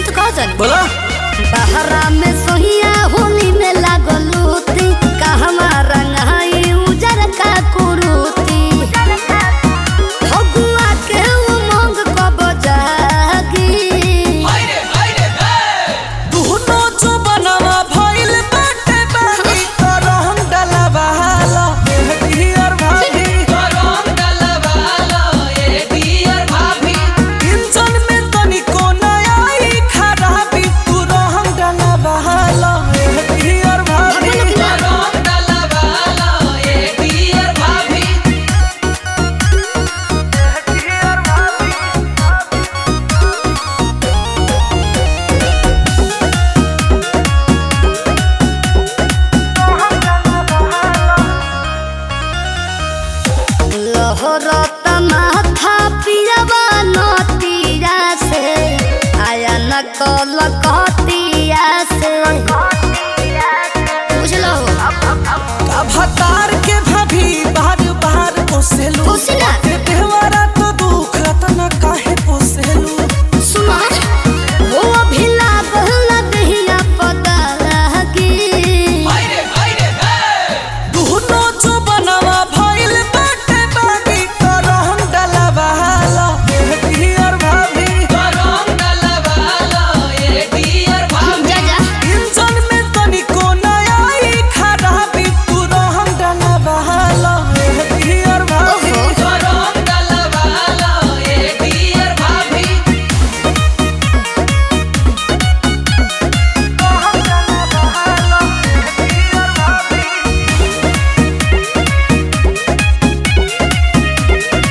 तो कहो जानी बोला बहरा में सोहिया होली में लागलूती कहवा रंगाई उजर का कुरूती फगुआ के उमंग कब जागी दुनो जो बनवा भइल बाटे बानी करम डलवाला एहर भाभी इंजन में तनिको नया आई खराबी तू रहम डलवाला एहर भाभी लहरत माथा पियवा नतिया से आया न कल कतिया से बुझलो भतार के भाभी बार बार पोसेलू पोसी ना। के देहवारा तो दुख रतन काहे पोसेलू सुना वो भी लागल लगिया पता लगी दुनो जो बनवा भइल बाटे बानी करम डलवाला एहर भाभी जा जा इंजन में तनिको नया आई खराबी तू रहम डलवाला एहर भाभी ओहो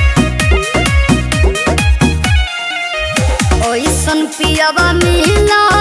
ओइसन पियवा मिला